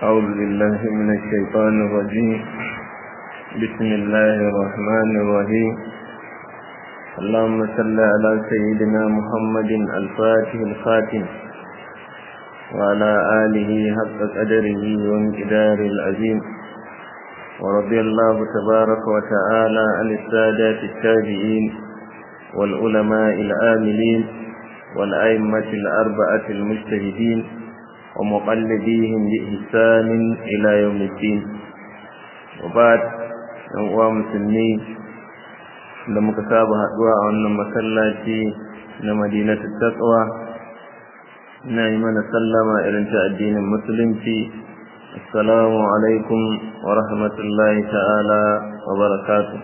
أعوذ بالله من الشيطان الرجيم بسم الله الرحمن الرحيم اللهم صل على سيدنا محمد الفاتح الخاتم وعلى آله حق قدره وانقدار العظيم ورضي الله تبارك وتعالى عن السادات التابعين والعلماء العاملين والأئمة الأربعة المجتهدين ومقلديهم بإحسان إلى يوم الدين وبعد أنواع مسلمين da muka saba haɗuwa a wannan masallaci na madinatu taqwa ina yi mana sallama irin ta addinin musulunci assalamu alaikum wa rahmatullahi ta'ala wa barakatuh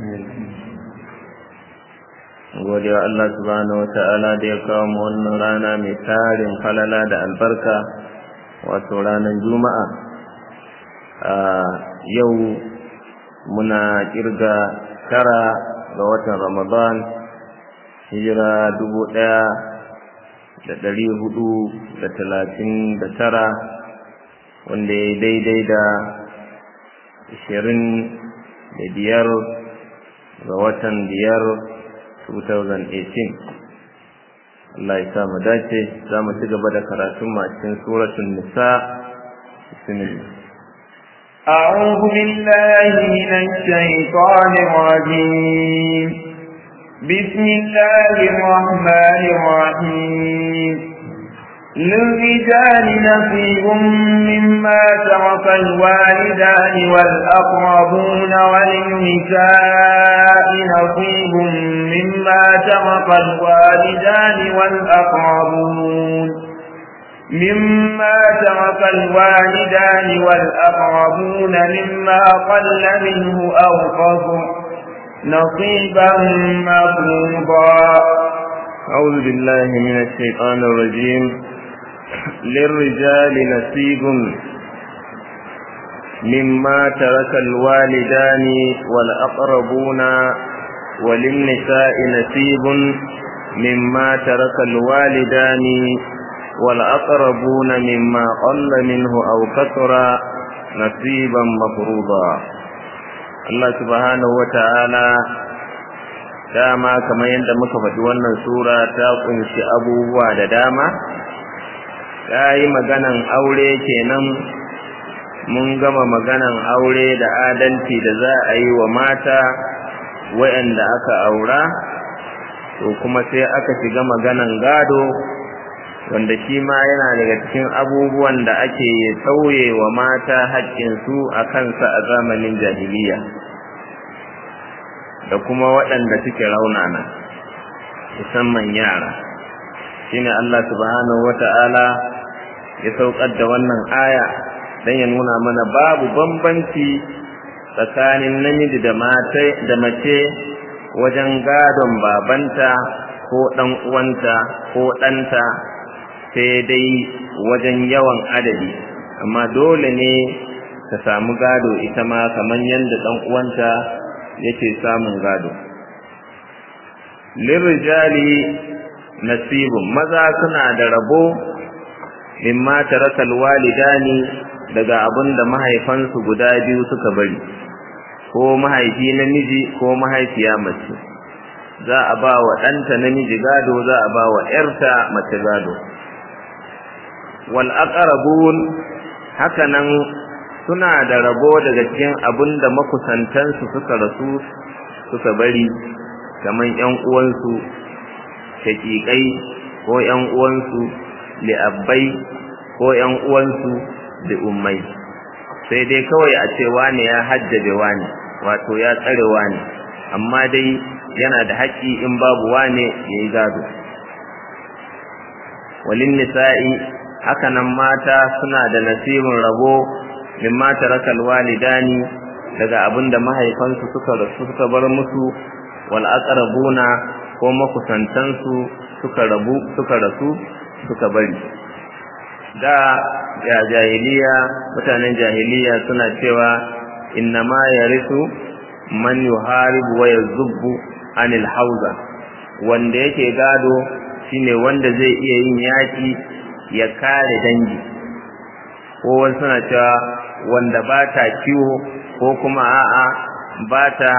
gode wa Allah subhanahu wata'ala da ya kawo mu wannan rana mai tarin falala da albarka wato ranar juma'a a yau muna kirga tara ga watan ramadan hijira dubu ɗaya da ɗari hudu da talatin da tara wanda ya daidai da ashirin da biyar ga watan biyar 2018 Allah ya sa mu dace za mu ci gaba da karatun mu a cikin suratul nisa bismillah أعوذ بالله من الشيطان الرجيم بسم الله الرحمن الرحيم للرجال نصيب مما ترك الوالدان والأقربون وللنساء نصيب مما ترك الوالدان والأقربون مما ترك الوالدان والأقربون مما قل منه أو قصر نصيبا مفروضا أعوذ بالله من الشيطان الرجيم للرجال نصيب مما ترك الوالدان والأقربون وللنساء نصيب مما ترك الوالدان والأقربون مما قل منه أو كثر نصيبا مفروضا الله سبحانه وتعالى dama kamar yadda muka faɗi wannan sura ta kunshi abubuwa da dama ta yi maganan aure kenan mun gama maganan aure da adalci da za a yi wa mata waɗanda aka aura to kuma sai aka shiga maganan gado wanda shi ma yana daga cikin abubuwan da ake sauye wa mata haƙƙinsu a kansa a zamanin jahiliya da kuma waɗanda suke raunana musamman yara shine Allah subhanahu wata'ala ya saukar da wannan aya don ya nuna mana babu bambanci tsakanin namiji da mace wajen gadon babanta ko ɗan uwanta ko ɗanta sai dai wajen yawan adadi amma dole ne ta samu gado ita ma kamar yadda ɗan uwanta yake samun gado lirrijali nasibun maza suna da rabo mimma tarakal walidani daga abin da mahaifansu guda biyu suka bari ko mahaifi namiji ko mahaifiya mace za a ba wa ɗanta namiji gado za a ba wa ‘yarta mace gado wal aqrabun hakanan suna da rabo daga cikin abin da makusantansu suka rasu suka bari kaman ƴan uwansu shakikai ko ƴan uwansu li'abbai ko ƴan uwansu da ummai sai dai kawai a ce wane ya hajjabe wane wato ya tsare wane amma dai yana da haƙƙi in babu wane ya yi gado walin nisa'i haka nan mata suna da nasibin rabo mimma tarakal walidani daga abinda mahaifansu suka rasu suka bar musu wal aqrabuna ko makusantansu suka rabu suka rasu suka bari da ya jahiliya mutanen jahiliya suna cewa innama yarisu man yuharibu wa yazubbu anil hauza wanda yake gado shine wanda zai iya yin yaki ya kare dangi ko wasu suna cewa wanda ba ta kiwo ko kuma a'a ba ta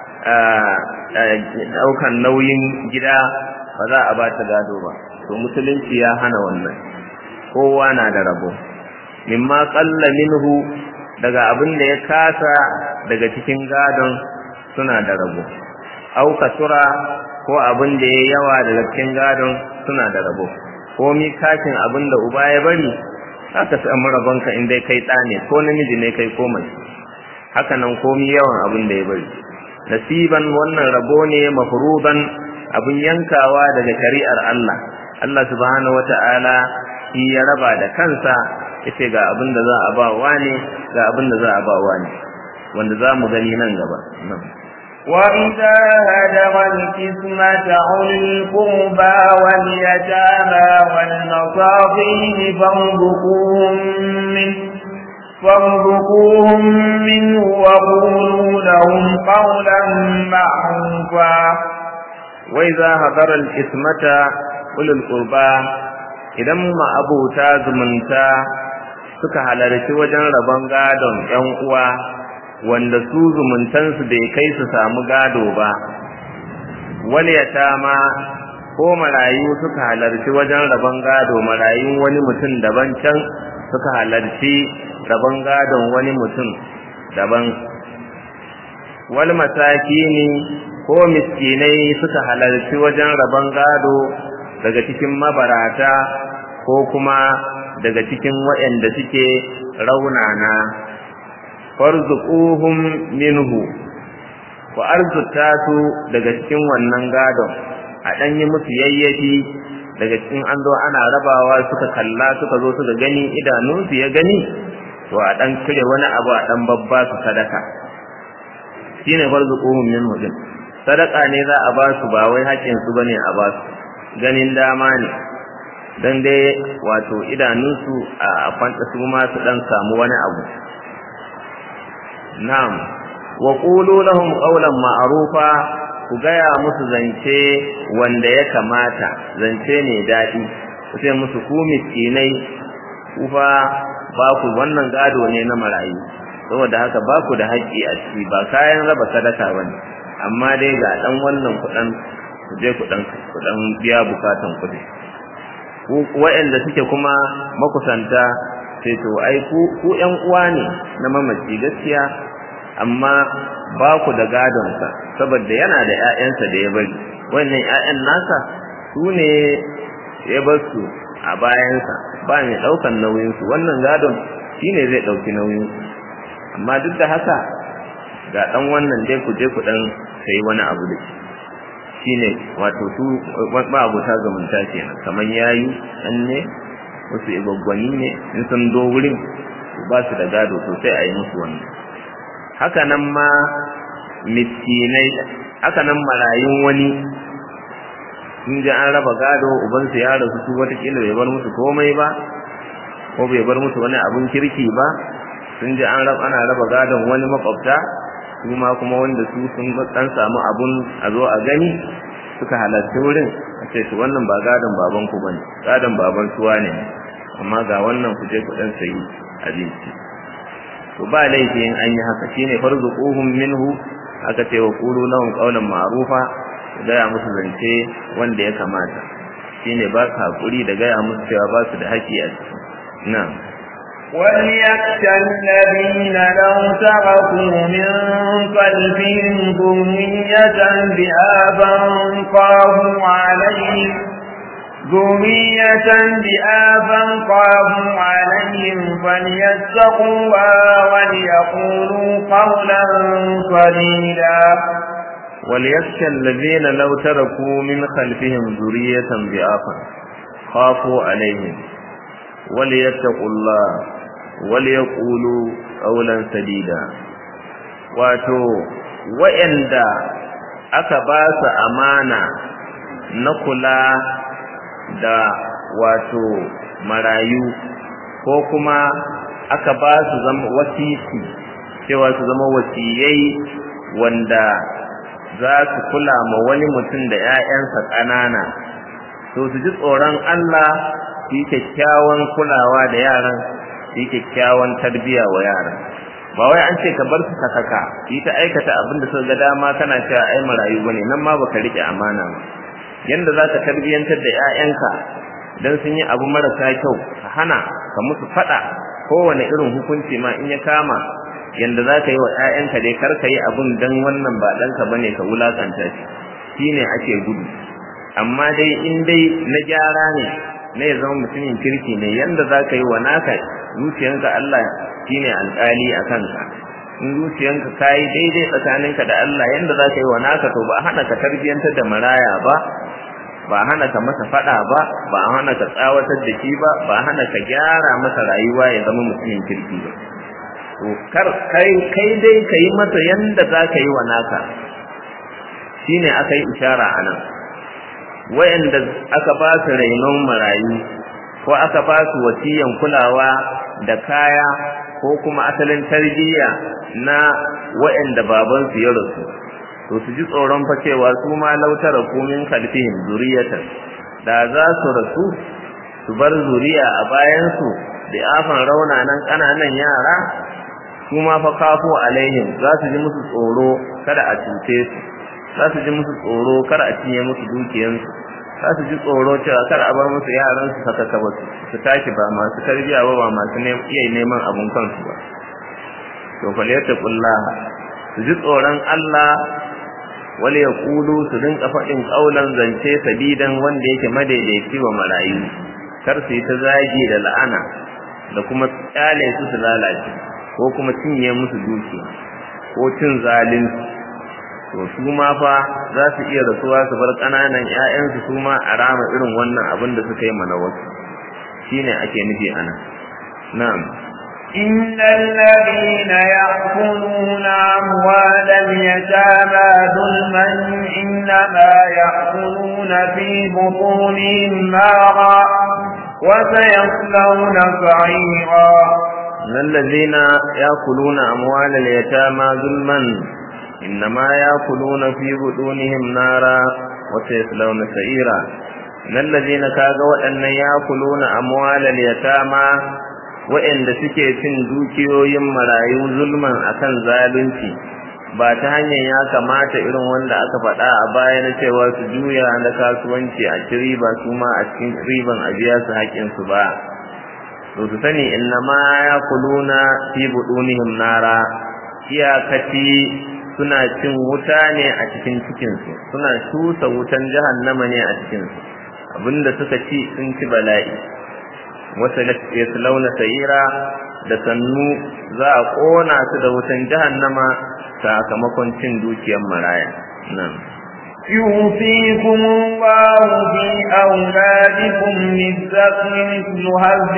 ɗaukan nauyin gida ba za a ba ta gado ba to musulunci ya hana wannan kowa na da rabo mimma qalla minhu daga abin da ya kasa daga cikin gadon suna da rabo au kasura ko abin da ya yawa daga cikin gadon suna da rabo ko mi kashin abin da uba ya bari haka samu rabonka in dai kai ɗa ne ko namiji ne kai ko mace haka nan komi yawan abin da ya bari nasiban wannan rabo ne mafruban abin yankawa daga shari'ar Allah Allah subhanahu wata'ala shi ya raba da kansa yace ga abin da za a ba wani ga abin da za a ba wani wanda za mu gani nan gaba وإذا هدر القسمة أولي القربى واليتامى والمصاقين فارزقوهم منه فارزقوهم منه وقولوا لهم قولا معروفا وإذا هدر القسمة أولي القربى idan ma'abuta zumunta suka halarci wajen rabon gadon 'yan uwa wanda su zumuntansu bai kai su samu gado ba ma ko marayu suka halarci wajen rabon gado marayun wani mutum daban can suka halarci rabon gadon wani mutum daban wal masakini ko miskinai suka halarci wajen rabon gado daga cikin mabarata ko kuma daga cikin waɗanda suke raunana farzuquhum minhu ku arzuta su daga cikin wannan gadon a dan yi musu yayyafi daga cikin an zo ana rabawa suka kalla suka zo suka gani idanunsu ya gani to a dan cire wani abu a dan babba su sadaka shine farzuquhum minhu din sadaka ne za a ba su ba wai haƙin su bane a ba su ganin dama ne dan dai wato idanunsu a kwanta su ma su dan samu wani abu na'am wa qulu lahum qawlan ma'rufa ku gaya musu zance wanda ya kamata zance ne dadi ku ce musu ku miskinai ku fa ba ku wannan gado ne na marayu saboda haka ba ku da haƙƙi a ciki ba kayan raba sadaka bane amma dai ga dan wannan kuɗin ku je ku dan ku dan biya bukatan kuɗi ku waɗanda suke kuma makusanta sai to ai ku ku ƴan uwa ne na mamaci gaskiya amma ba ku da gadonsa saboda yana da ƴaƴansa da ya bari wannan ƴaƴan nasa su ne ya bar su a bayansa ba mai ɗaukan nauyinsu wannan gadon shine zai ɗauki nauyinsu amma duk da haka ga ɗan wannan dai ku je ku ɗan sayi wani abu da shi shine wato su ba abuta zumunta kenan kamar yayi ɗan ne wasu igwaggwani ne in sun do wurin ba su da gado sosai a yi musu wannan haka nan ma miskinai haka nan marayun wani sun ji an raba gado ubansu ya rasu su watakila bai bar musu komai ba ko bai bar musu wani abun kirki ba sun ji an raba ana raba gadon wani makwabta su ma kuma wanda su sun dan samu abun a zo a gani suka halarci wurin a ce to wannan ba gadon baban ku bane gadon baban suwa ne amma ga wannan ku je ku dan sayi abinci to ba laifi in an yi haka shine farzuquhum minhu aka ce wa qulu lahum qawlan ma'rufa gaya musu zance wanda ya kamata shine ba ka hakuri da gaya musu cewa ba su da haƙi a ciki na'am وليخشى الذين لو تركوا من قلبهم ذرية بآبا خافوا عليهم ذرية بآبا خافوا عليهم فليتقوا الله وليقولوا قولا سديدا وليخشى الذين لو تركوا من خلفهم ذرية ضعافا خافوا عليهم وليتقوا الله وليقولوا قولا سديدا wato wa'anda aka ba su amana na kula da wato marayu ko kuma aka ba su zama wasisi cewa su zama wasiyai wanda za su kula ma wani mutum da 'ya'yansa ƙanana to su ji tsoron Allah su yi kyakkyawan kulawa da yaran yi kyakkyawan tarbiya wa yara ba wai an ce ka bar su sakaka yi ta aikata abin da suka ga dama kana cewa ai marayu bane nan ma baka rike amana ba yanda za ka tarbiyantar da 'ya'yanka dan sun yi abu marasa kyau ka hana ka musu fada kowane irin hukunci ma in ya kama yanda za ka yi wa 'ya'yanka dai kar ka yi abun dan wannan ba ɗanka bane ka wulakanta shi shine ake gudu amma dai in dai na gyara ne na ya zama mutumin kirki ne yanda za ka yi wa naka zuciyanka Allah shine alƙali a kanka in zuciyanka ka yi daidai tsakaninka da Allah yanda za ka yi wa naka to ba a hana ka tarbiyyantar da maraya ba ba a hana ka masa faɗa ba ba a hana ka tsawatar da shi ba ba a hana ka gyara masa rayuwa ya zama mutumin kirki ba to kar kai kai dai ka yi masa yanda za ka yi wa naka shine aka yi ishara a nan wayanda aka ba su rainon marayu ko aka ba su wasiyan kulawa da kaya ko kuma asalin tarbiyya na wayanda babansu ya rasu to su ji tsoron fa cewa su ma lautara kumin kalfihim zuriyatan da za su rasu su bar zuriya a bayansu da afan raunanan ƙananan yara su ma fa kafo alaihim za su ji musu tsoro kada a cuce su za su ji musu tsoro kada a cinye musu dukiyansu za su ji tsoro cewa kar a bar musu yaran su saka ba su tashi ba masu tarbiya ba ba masu iya neman abun kansu ba to fal yattaqullah su ji tsoron Allah wale ya kulu su rinka faɗin ƙaunar zance sadidan wanda yake madaidaici wa marayu kar su yi ta zagi da la'ana da kuma tsale su su lalace ko kuma cinye musu dukiya ko cin zalunci to su ma fa za su iya rasuwa su bar ƙananan ƴaƴansu su ma a rama irin wannan abin da suka yi mana wasu shine ake nufi ana na'am إن الذين يأكلون أموال اليتامى ظلما إنما يأكلون في بطونهم نارا وسيصلون سعيرا إن الذين يأكلون أموال اليتامى ظلما إنما يأكلون في بطونهم نارا وسيصلون سعيرا إن الذين كاغوا أن يأكلون أموال اليتامى waɗanda suke cin dukiyoyin marayu zulman akan zalunci ba ta hanyar ya kamata irin wanda aka faɗa a baya na cewa su juya na kasuwanci a ci riba su ma a cikin riban a biya su haƙƙinsu ba to su sani inna ma ya kuluna fi buɗunihim nara iyakaci suna cin wuta ne a cikin cikinsu suna shusa wutan jahannama ne a cikinsu abinda suka ci sun ci bala'i wata yaslauna sayira da sannu za a kona su da wutan jahannama sakamakon cin dukiyar maraya nan يوصيكم الله في أولادكم للذكر مثل هز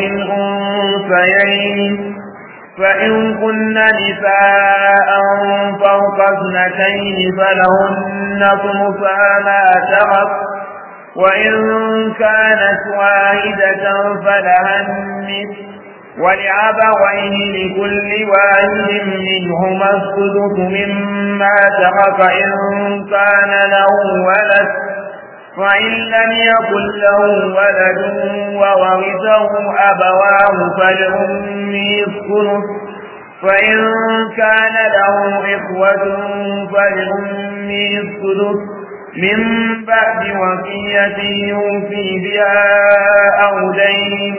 الأنثيين فإن كن نساء فوق اثنتين فلهن ثلثا ما ترك وإن كانت واحدة فلها النصف ولأبويه لكل واحد منهما السدس مما ترك إن كان له ولد فإن لم يكن له ولد وورثه أبواه فلأمه الثلث فإن كان له إخوة فلأمه الثلث من بعد وصية يوفي بها أو دين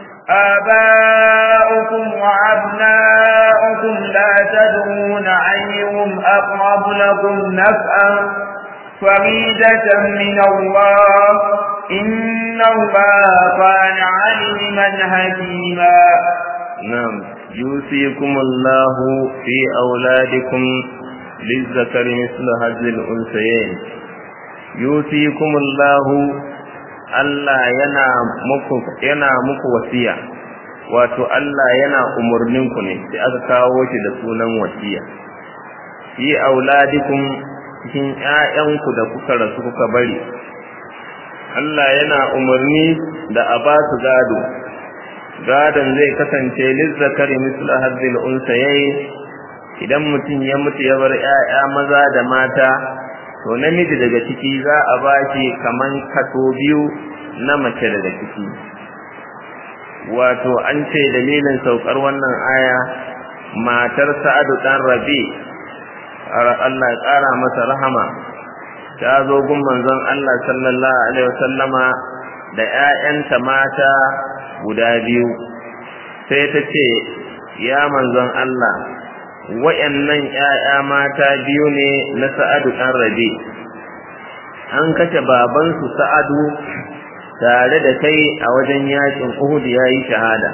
آباؤكم وأبناؤكم لا تدرون أيهم أقرب لكم نفعا فريدة من الله إن الله كان عليما حكيما نعم يوصيكم الله في أولادكم للذكر مثل هذه الأنثيين يوصيكم الله Allah yana muku yana muku wasiya wato Allah yana umurnin ku ne sai aka kawo shi da sunan wasiya fi auladikum cikin ƴaƴanku da kuka rasu kuka bari Allah yana umarni da a ba su gado gadon zai kasance lizzakari mislu hadzil unsayayn idan mutum ya mutu ya bar ƴaƴa maza da mata to namiji daga ciki za a ba shi kaman kaso biyu na mace daga ciki wato an ce dalilin saukar wannan aya matar sa'adu dan rabi Allah ya ƙara masa rahama ta zo gun manzon Allah sallallahu alaihi wasallama da ƴaƴanta mata guda biyu sai ta ce ya manzon Allah wayannan ƴaƴa mata biyu ne na Sa'adu dan Rabi an kace baban su Sa'adu tare da kai a wajen yakin Uhud yayi shahada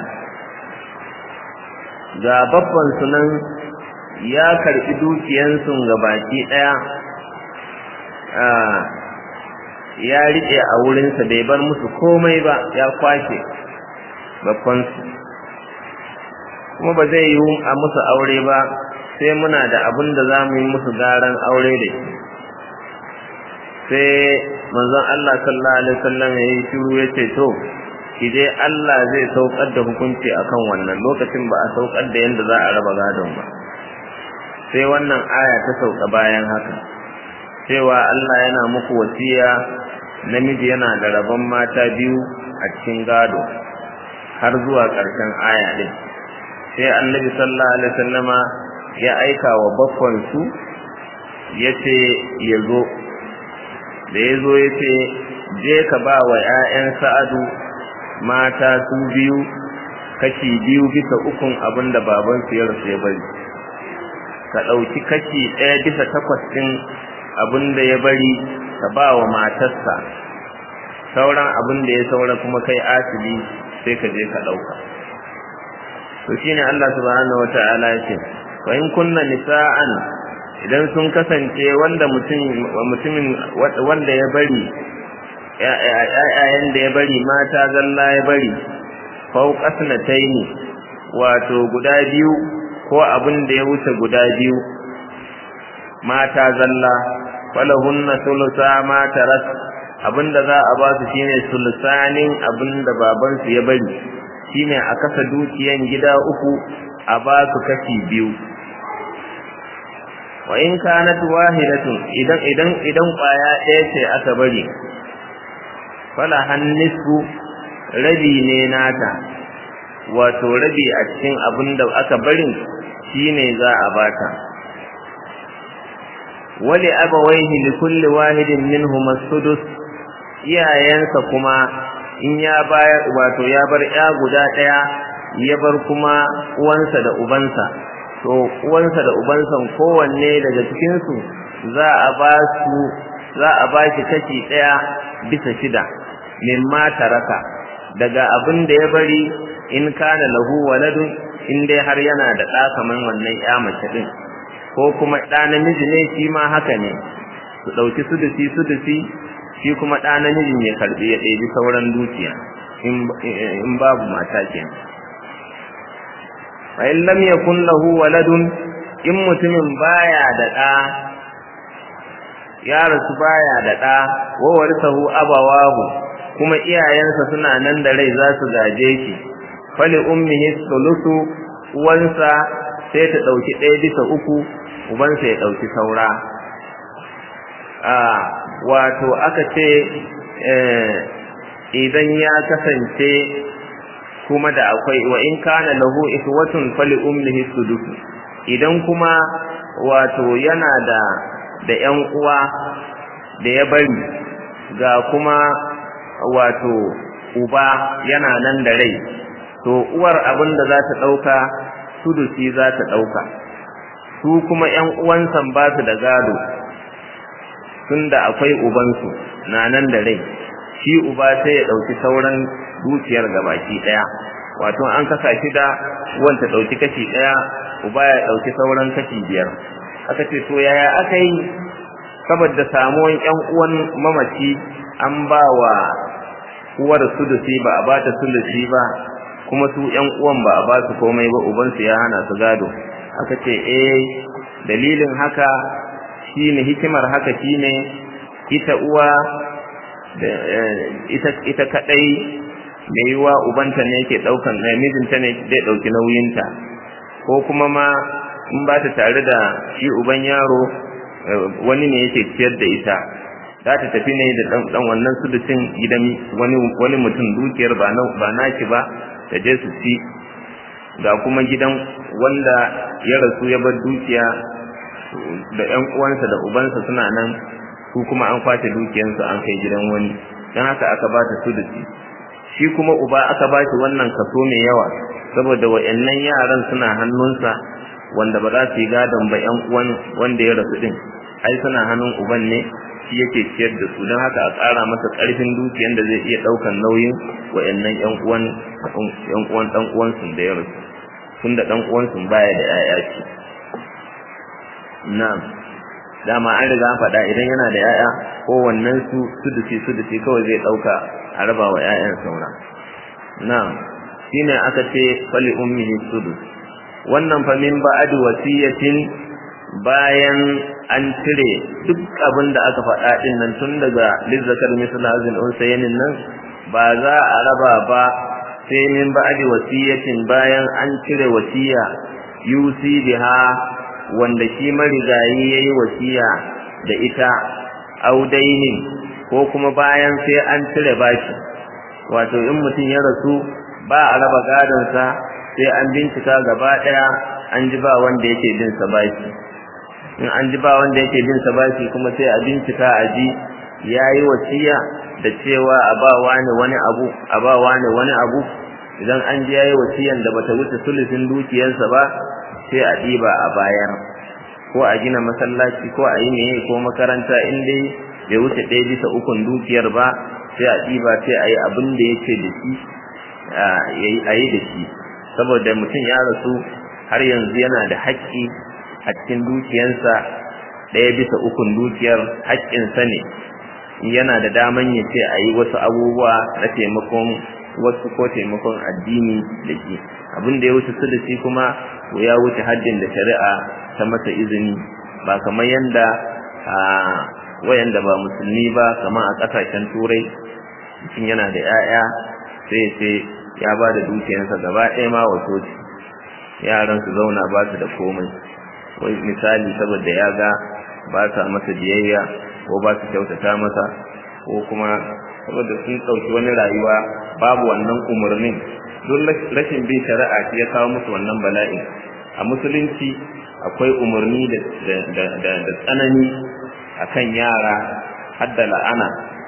ga babban sunan ya karbi dukiyansu gabaki daya ya rike a wurinsa bai bar musu komai ba ya kwashe babbansu kuma ba zai yi a musu aure ba sai muna da abin da za mu yi musu garan aure da shi sai manzon Allah sallallahu alaihi wasallam ya yi shiru ya ce to ki dai Allah zai saukar da hukunci akan wannan lokacin ba a saukar da yanda za a raba gadon ba sai wannan aya ta sauka bayan haka cewa Allah yana muku wasiya namiji yana da rabon mata biyu a cikin gado har zuwa ƙarshen aya din sai annabi sallallahu alaihi wasallama ya aika wa baffan su yace ya zo da ya zo yace je ka ba wa ƴaƴan sa'adu mata su biyu kashi biyu bisa ukun abin da babansu ya rasu ya bari ka ɗauki kashi ɗaya bisa takwas ɗin abin da ya bari ka ba wa matarsa sauran abin da ya saura kuma kai asibi sai ka je ka ɗauka to shine Allah subhanahu wata'ala ya ce wa in kunna nisa'an idan sun kasance wanda mutum mutumin wanda ya bari ƴaƴayen da ya bari mata zalla ya bari fauqasnataini wato guda biyu ko abin da ya wuce guda biyu mata zalla falahunna thulutha ma tarak abinda za a ba su shine sulusanin abinda baban su ya bari shine a kasa dukiyan gida uku a ba su kashi biyu wa in kanat wahidatun idan idan idan kwaya ɗaya ce aka bari fala hannisfu rabi ne nata wato rabi a cikin abinda aka barin shine za a bata wali abawaihi li kulli wahidin minhum as-sudus iyayensa kuma in ya bayar wato ya bar ya guda daya ya bar kuma uwansa da ubansa to uwansa da ubansa kowanne daga cikin su za a ba su za a ba shi kashi daya bisa shida mimma taraka daga abin da ya bari in kana lahu waladun in dai har yana da ɗa kaman wannan ya mace din ko kuma ɗa namiji ne shi ma haka ne su ɗauki sudusi sudusi shi kuma ɗa namijin ya karɓi ya ɗebi sauran dukiya in babu mata ke fa in lam yakun lahu waladun in mutumin baya da ɗa ya rasu baya da ɗa wa warisahu abawahu kuma iyayensa suna nan da rai za su gaje shi fali ummihi sulusu uwansa sai ta ɗauki ɗaya bisa uku ubansa ya ɗauki saura a wato aka ce idan ya kasance kuma da akwai wa in kana lahu ikhwatun fali ummihi sudus idan kuma wato yana da da ƴan uwa da ya bari ga kuma wato uba yana nan da rai to uwar abin da za ta ɗauka sudusi za ta ɗauka su kuma ƴan uwansa ba su da gado tunda akwai ubansu na nan da rai shi uba sai ya ɗauki sauran dukiyar gabaki ɗaya wato an kasa shi da uwan ta ɗauki kashi ɗaya uba ya ɗauki sauran kashi biyar aka ce to yaya aka yi saboda samuwan ƴan uwan mamaci an ba wa uwar sulusi ba a ba ta sulusi ba kuma su ƴan uwan ba a ba su komai ba ubansu ya hana su gado aka ce eh dalilin haka shine hikimar haka shine ita uwa da ita ita kadai mai yiwa ubanta ne yake daukan mijinta ne zai dauki nauyinta ko kuma ma in ba ta tare da shi uban yaro wani ne yake ciyar da ita za ta tafi ne da dan wannan sudusin gidan wani wani mutum dukiyar ba na ba naki ba ta je su ci ga kuma gidan wanda ya rasu ya bar dukiya da ƴan uwansa da ubansa suna nan su kuma an kwace dukiyansu an kai gidan wani don haka aka ba ta sudusi shi kuma uba aka ba shi wannan kaso mai yawa saboda wa'annan yaran suna hannunsa wanda ba za su yi gadon ba ƴan uwan wanda ya rasu din ai suna hannun uban ne shi yake ciyar da su don haka a ƙara masa ƙarfin dukiyan da zai iya ɗaukan nauyin wa'annan ƴan uwan ƴan uwan ɗan uwansu da ya rasu tunda ɗan uwansu baya da ƴaƴa ce na'am dama an riga an faɗa idan yana da ƴaƴa kowannen su sudusi sudusi kawai zai ɗauka a raba wa ƴaƴan saura na'am shine aka ce fali ummihi sudus wannan fa min ba'd wasiyatin bayan an cire duk abin da aka faɗa din nan tun daga lizzakar misal hazin unsayanin nan ba za a raba ba sai min ba'd wasiyatin bayan an cire wasiya yusi biha wanda shi marigayi yayi wasiya da ita audaini ko kuma bayan sai an cire bashi wato in mutum ya rasu ba a raba gadonsa sai an bincika gaba ɗaya an ji ba wanda yake bin sa bashi in an ji ba wanda yake bin sa bashi kuma sai a bincika a ji yayi wasiya da cewa a ba wani wani abu a ba wani wani abu idan an ji yayi wasiyan da bata wuce sulusin dukiyarsa ba sai a ɗiba a bayar ko a gina masallaci ko a yi meye ko makaranta in dai bai wuce ɗaya bisa ukun dukiyar ba sai a ɗiba sai a yi abin da yake da shi a yi da shi saboda mutum ya rasu har yanzu yana da haƙƙi a cikin dukiyarsa ɗaya bisa ukun dukiyar haƙƙinsa ne yana da daman ya ce a yi wasu abubuwa na taimakon wasu ko taimakon addini da shi abin da ya wuce su da shi kuma ya wuce haddin da shari'a ta masa izini ba kamar yanda a wayanda ba musulmi ba kamar a ƙasashen turai mutum yana da 'ya'ya sai sai ya ba da dukiyarsa gaba ɗaya ma wa soci yaran su zauna ba su da komai wai misali saboda ya ga ba sa masa biyayya ko ba su kyautata masa ko kuma saboda sun ɗauki wani rayuwa babu wannan umarnin don rashin bin shari'a shi ya kawo musu wannan bala'in a musulunci akwai umarni da tsanani akan yara hadda la'ana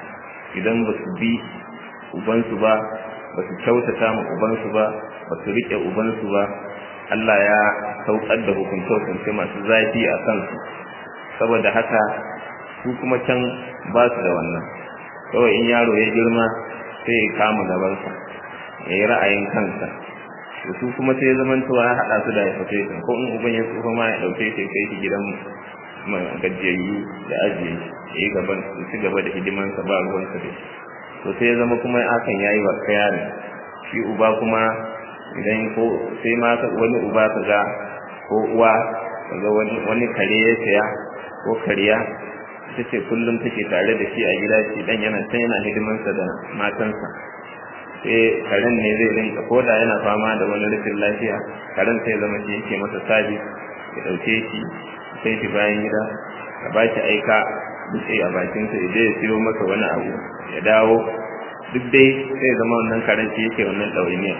idan ba su bi ubansu ba ba su kyautata ma ubansu ba ba su riƙe ubansu ba Allah ya saukar da hukunce-hukunce masu zafi a kansu saboda haka su kuma can ba su da wannan kawai in yaro ya girma sai ya kama gabansa ya yi ra'ayin kansa da su kuma sai zamantowa ya haɗa su da ya fate ko in uban ya tsufa ma ya ɗauke shi kai shi gidan gajiyayyu da ajiye ya yi gaban su ci gaba da hidimansa ba ruwansa da shi to sai ya zama kuma hakan ya yi wa yaron shi uba kuma idan ko sai ma wani uba ka ga ko uwa ka ga wani kare ya saya ko kariya ita ce kullum take tare da shi a gida shi dan yana can yana hidimansa da matansa sai karen ne zai rinka ko da yana fama da wani rashin lafiya karen sai zama shi yake masa sabis ya dauke shi sai shi bayan gida a ba shi aika dutse a bakinsa ya je ya siyo masa wani abu ya dawo duk dai sai zama wannan karen shi yake wannan ɗawainiya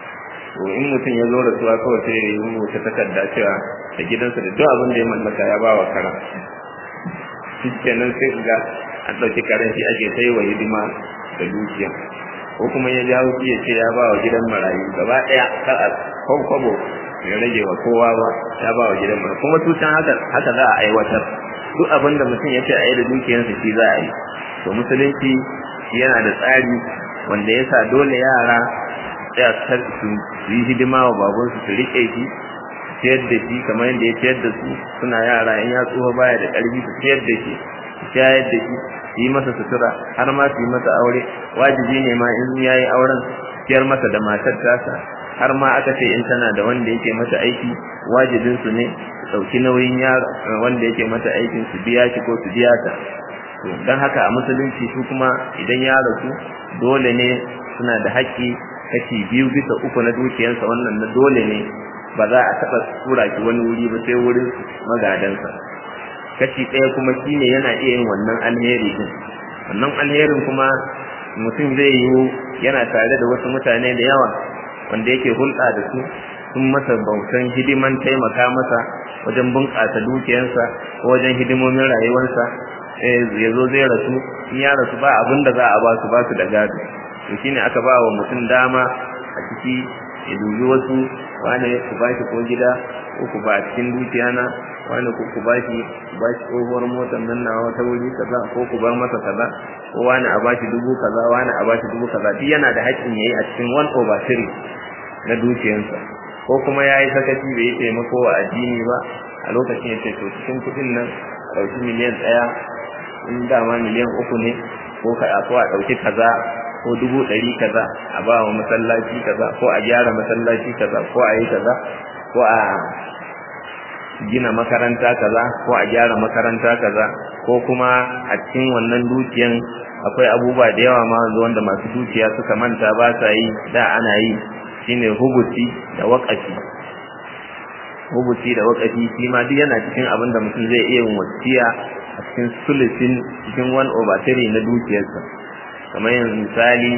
to in mutum ya zo rasuwa kawai sai ya yi rubuta takarda cewa da gidansa da duk abin da ya mallaka ya ba wa karen shi kenan sai ga an ɗauki karen shi ake sai wa hidima da dukiya ko kuma ya jawo shi ya ce ya ba wa gidan marayu gaba ɗaya kar a kwabo ya rage wa kowa ba ya ba wa gidan marayu kuma tutan haka haka za a aiwatar duk abin da mutum ya ce a yi da dukiyarsa shi za a yi to musulunci yana da tsari wanda ya sa dole yara tsaya su yi hidima wa babansu su riƙe shi ciyar da shi kamar yadda ya ciyar da su suna yara in ya tsoho baya da ƙarfi su ciyar da shi su shayar da shi yi masa sutura har ma su yi masa aure wajibi ne ma in ya yi auren ciyar masa da matar tasa har ma aka ce in tana da wanda yake mata aiki wajibin su ne su ɗauki nauyin yaro wanda yake mata aikin su biya shi ko su biya ta don haka a musulunci su kuma idan ya rasu dole ne suna da haƙƙi kashi biyu bisa uku na dukiyarsa wannan na dole ne ba za a taɓa tura shi wani wuri ba sai wurin magadansa kashi ɗaya kuma shine yana iya yin wannan alheri din wannan alherin kuma mutum zai yi yana tare da wasu mutane da yawa wanda yake hulɗa da su sun masa bautan hidiman taimaka masa wajen bunƙasa dukiyarsa ko wajen hidimomin rayuwarsa ya zo zai rasu in ya rasu ba abin da za a ba su ba su da gado to shine aka ba wa mutum dama a ciki ya dubi wasu wane ku ba shi ko gida ko ku ba cikin dukiya na wani ku ba shi ba shi tsohuwar motar nan na wata wuri kaza ko ku bar masa kaza ko wani a ba shi dubu kaza wani a ba shi dubu kaza duk yana da haƙƙin yayi a cikin one over three na dukiyarsa ko kuma ya yi sakaci bai yi taimako wa addini ba a lokacin ya ce to cikin kuɗin nan a ɗauki miliyan ɗaya in dama miliyan uku ne ko ka ko a ɗauki kaza ko dubu ɗari kaza a ba wa masallaci kaza ko a gyara masallaci kaza ko a yi kaza ko a gina makaranta kaza ko a gyara makaranta kaza ko kuma a cikin wannan dukiyan akwai abubuwa da yawa ma wanda masu dukiya suka manta ba sa yi da ana yi shine hubuti da waƙafi hubuti da waƙafi shi ma duk yana cikin abin da mutum zai iya yin wasiya a cikin sulusin cikin one over three na dukiyarsa kamar yanzu misali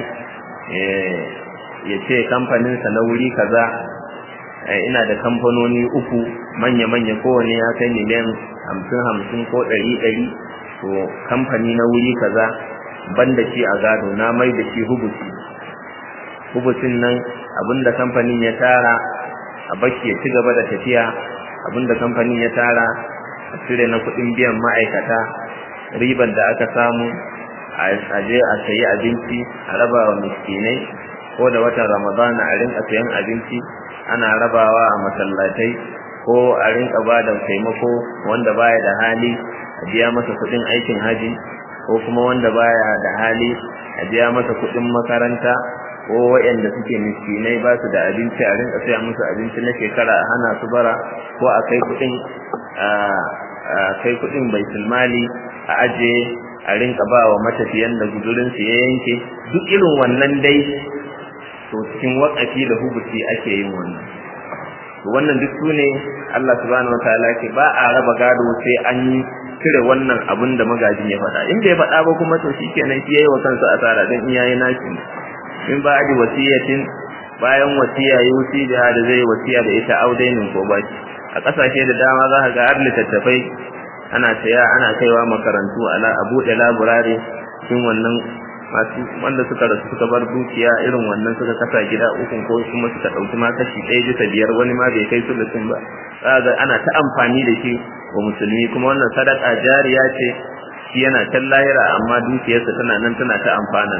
ya ce kamfaninsa na wuri kaza ina da kamfanoni uku manya-manya kowane ya kai miliyan hamsin hamsin ko ɗari ɗari to kamfani na wuri kaza ban da shi a gado na mai da shi hubusi hubusin nan abinda kamfanin ya tara a baki ya ci gaba da tafiya abinda kamfanin ya tara a cire na kuɗin biyan ma'aikata ribar da aka samu a je a sayi abinci a raba wa miskinai ko da watan ramadana a rinka sayan abinci ana rabawa a masallatai ko a rinka ba da taimako wanda baya da hali a biya masa kuɗin aikin haji ko kuma wanda baya da hali a biya masa kuɗin makaranta ko waɗanda suke miskinai ba su da abinci a rinka saya musu abinci na shekara a hana su bara ko a kai kuɗin a kai kuɗin baitul mali a aje a rinka ba wa matafiyan da guzurinsu ya yanke duk irin wannan dai to cikin wakafi da hubuti ake yin wannan to wannan duk su ne Allah subhanahu wataala ke ba a raba gado sai an yi cire wannan abin da magajin ya faɗa in bai faɗa ba kuma to shikenan shi yayi wa kansa asara dan in yayi nashi in ba adi wasiyatin bayan wasiya yusi da da zai wasiya da ita audainin ko baki a kasashe da dama za ka ga har littattafai ana saya ana kaiwa makarantu ala a buɗe laburare cikin wannan masu wanda suka rasu suka bar dukiya irin wannan suka kasa gida ukun ko kuma suka ɗauki ma kashi ɗaya bisa biyar wani ma bai kai su da sun ba za ana ta amfani da shi wa musulmi kuma wannan sadaka jariya ce shi yana can lahira amma dukiyarsa tana nan tana ta amfana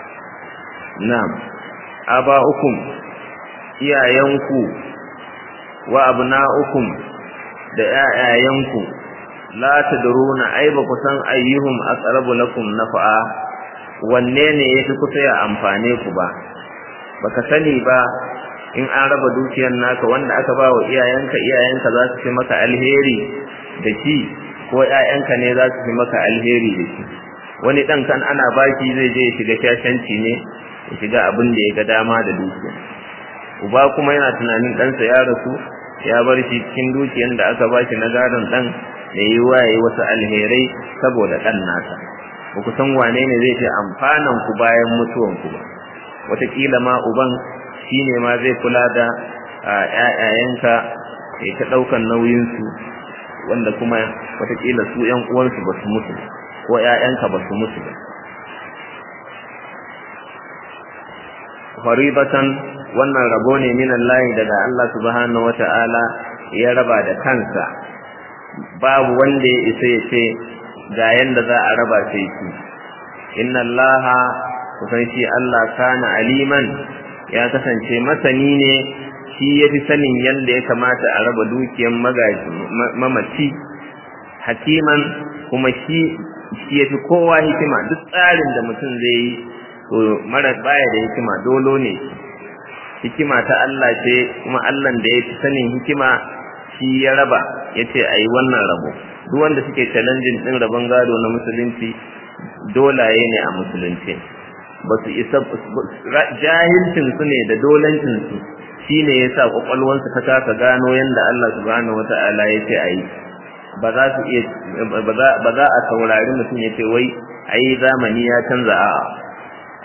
na'am aba'ukum iyayenku wa abna'ukum da ƴaƴayenku la tadruna ai ba ku san ayyuhum aqrabu lakum naf'a wanne ne yafi kusa ya amfane ku ba baka sani ba in an raba dukiyar naka wanda aka ba wa iyayenka iyayenka za su fi maka alheri da shi ko ƴaƴanka ne za su fi maka alheri da shi wani dan kan ana baki zai je ya shiga shashanci ne ya shiga abin da ya ga dama da dukiya uba kuma yana tunanin ɗansa ya rasu ya bar shi cikin dukiyar da aka ba shi na gadon ɗan da yi waye wasu alherai saboda ɗan nasa ba ku san wane ne zai fi amfanan ku bayan mutuwan ku ba wataƙila ma uban shi ne ma zai kula da ƴaƴayenka ya ta ɗaukan nauyinsu wanda kuma wataƙila su ƴan uwansu ba su mutu ko ƴaƴanka ba su mutu ba faribatan wannan rabo ne min Allah daga Allah subhanahu wata'ala ya raba da kansa babu wanda ya isa ya ce ga yanda za a raba sai shi inna Allah kusan shi Allah kana aliman ya kasance masani ne shi ya fi sanin yadda ya kamata a raba dukiyar mamaci hakiman kuma shi shi ya fi kowa hikima duk tsarin da mutum zai yi to mara baya da hikima dolo ne hikima ta Allah ce kuma Allah da ya fi sanin hikima shi ya raba ya ce a yi wannan rabo duk wanda suke challenging ɗin rabon gado na musulunci dolaye ne a musulunci ba su isa jahilcin su ne da dolancin su shine yasa kwakwalwansu ta kasa gano yanda Allah subhanahu wata'ala ya ce a yi ba za su iya ba za a saurari mutum ya ce wai ai zamani ya canza a'a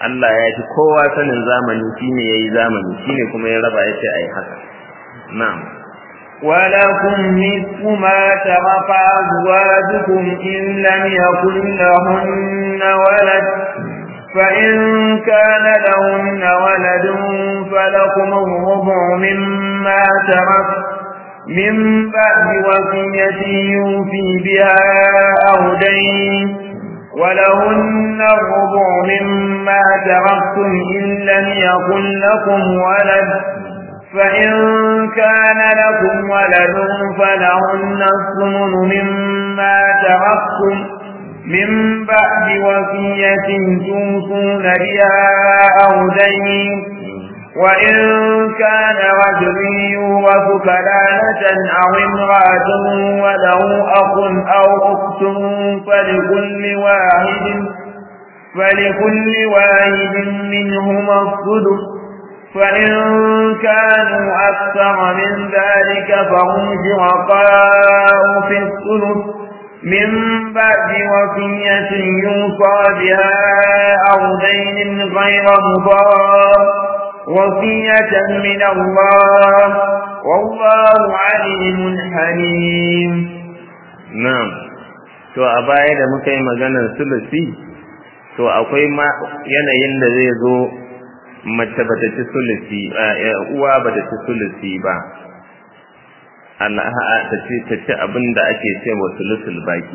Allah ya fi kowa sanin zamani shine yayi zamani shine kuma ya raba yace ai haka na'am ولكم نصف ما ترك أزواجكم إن لم يكن لهن ولد فإن كان لهن ولد فلكم الربع مما ترك من بعد وصية يوفي بها أو دين ولهن الربع مما تركتم إن لم يكن لكم ولد فإن كان لكم ولد فلهن الثمن مما تركتم من بعد وصية توصون بها أو دين وإن كان رجل يورث كلالة أو امرأة وله أخ أو أخت فلكل واحد فلكل واحد منهما السدس فإن كانوا أكثر من ذلك فهم شرقاء في الثلث من بعد وصية يوصى بها أو دين غير مضار وصية من الله والله عليم حليم na'am to a baya da muka yi maganar sulusi to akwai ma yanayin da zai zo mace bata ci sulusi uwa bata ci sulusi ba Allah ta ce ta ci abin da ake ce wa sulusul baki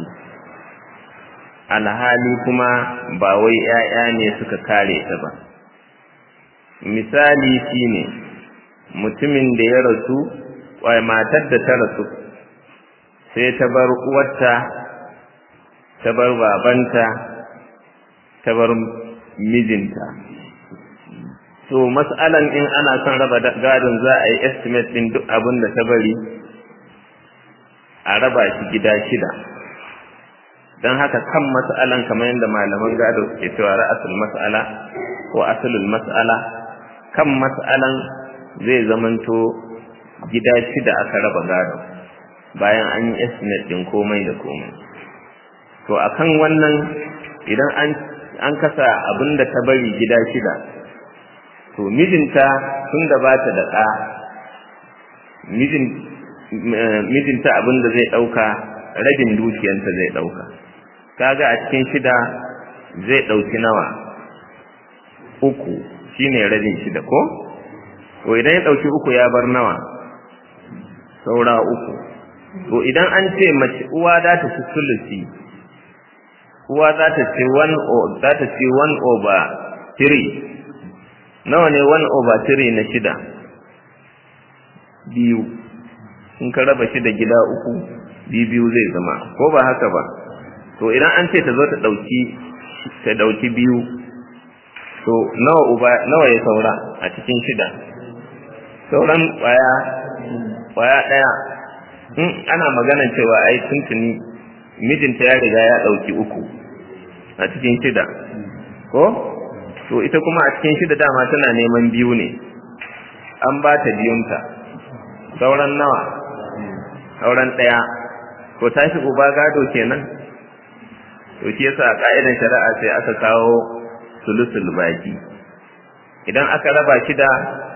alhali kuma ba wai 'ya'ya ne suka kare ta ba misali shine mutumin da ya rasu wai matar da ta rasu sai ta bar uwarta ta bar babanta ta bar mijinta to mas'alan in ana son raba gadon za a yi estimate din duk abin da ta bari a raba shi gida shida don haka kan mas'alan kamar yadda malaman gado suke cewa ra'asul mas'ala ko asalul mas'ala kan mas'alan zai zamanto gida shida aka raba gado bayan an yi estimate din komai da komai to akan wannan idan an an kasa abin da ta bari gida shida to mijinta tun da ba ta da ɗa mijinta abin da zai ɗauka rabin dukiyanta zai ɗauka kaga a cikin shida zai ɗauki nawa uku shine rabin shida ko to idan ya ɗauki uku ya bar nawa saura uku to idan an ce mace uwa za ta ci sulusi uwa za ta ci one za ta ci one over three nawa ne one over three na shida biyu in ka raba shi da gida uku biyu zai zama ko ba haka ba to idan an ce ta zo ta ɗauki ta ɗauki biyu to nawa uba nawa ya saura a cikin shida sauran ƙwaya ƙwaya ɗaya in ana magana cewa ai tuntuni mijinta ya riga ya ɗauki uku a cikin shida ko to ita kuma a cikin shida dama tana neman biyu ne an ba ta biyunta sauran nawa sauran ɗaya to tashi uba gado kenan to shi yasa ka'idan shari'a sai aka kawo sulusul baki idan aka raba shida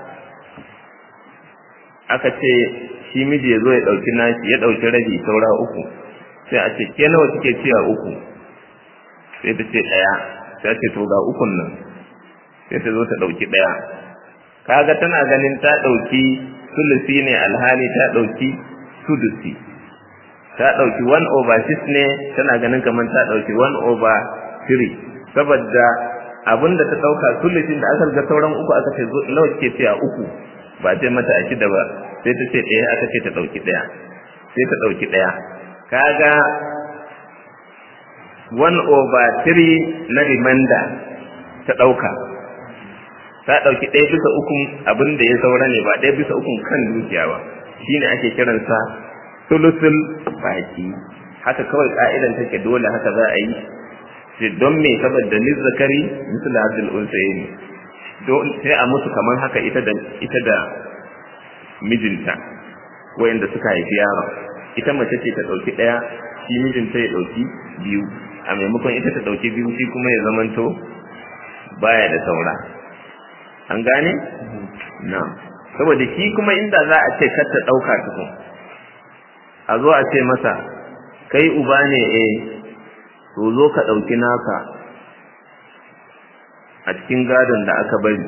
aka ce shi miji ya zo ya ɗauki nashi ya ɗauki rabi saura uku sai a ce ke nawa kike ciya uku sai ta ce ɗaya sai ce to ga ukun nan sai ta zo ta ɗauki ɗaya kaga tana ganin ta ɗauki sulusi ne alhali ta ɗauki sudusi ta ɗauki one over six ne tana ganin kamar ta ɗauki one over three saboda abin da ta ɗauka sulusin da aka ga sauran uku aka ce nawa kike ciya uku ba ce mata a shida ba sai ta ce ɗaya aka ce ta ɗauki ɗaya sai ta ɗauki ɗaya kaga one over three na remainder ta ɗauka ta ɗauki ɗaya bisa ukun abin da ya saura ne ba ɗaya bisa ukun kan dukiya ba shine ake kiransa sulusul baki haka kawai ka'idan take dole haka za a yi sai don me saboda ni zakari misal hadil unsayni sai a mutu kamar haka ita da ita da mijinta wayanda suka haifi yaron ita mace ce ta dauki daya shi mijinta ya dauki biyu a maimakon ita ta dauki biyu shi kuma ya zamanto baya da saura an gane na'am saboda shi kuma inda za a ce kar ta dauka tukun a zo a ce masa kai uba ne eh to zo ka dauki naka a cikin gadon da aka bari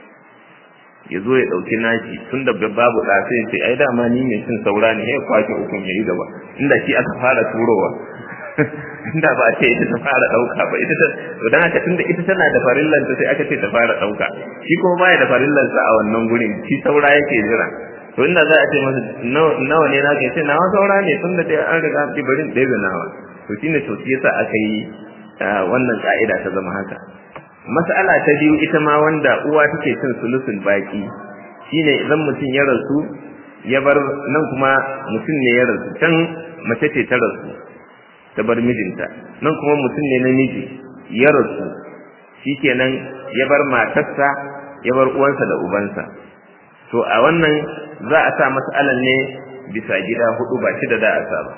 ya zo ya ɗauki nashi tun da babu ɗa sai ce ai dama ni mai cin saura ne ya kwace ukun ya yi gaba inda shi aka fara turowa inda ba a ce ita ta fara ɗauka ba ita ta to dan haka tunda ita tana da farillanta sai aka ce ta fara ɗauka shi kuma baya da farillansa a wannan gurin shi saura yake jira to inda za a ce masa nawa ne naka ce nawa saura ne tun da an riga an barin ɗaya da nawa to shine to shi yasa aka yi wannan ka'ida ta zama haka mas'ala ta biyu ita ma wanda uwa take cin sulusul baki shine idan mutum ya rasu ya bar nan kuma mutum ne ya rasu can mace ce ta rasu ta bar mijinta nan kuma mutum ne namiji ya rasu shikenan ya bar matarsa ya bar uwansa da ubansa to a wannan za a sa mas'alan ne bisa gida hudu ba shi da za a sa ba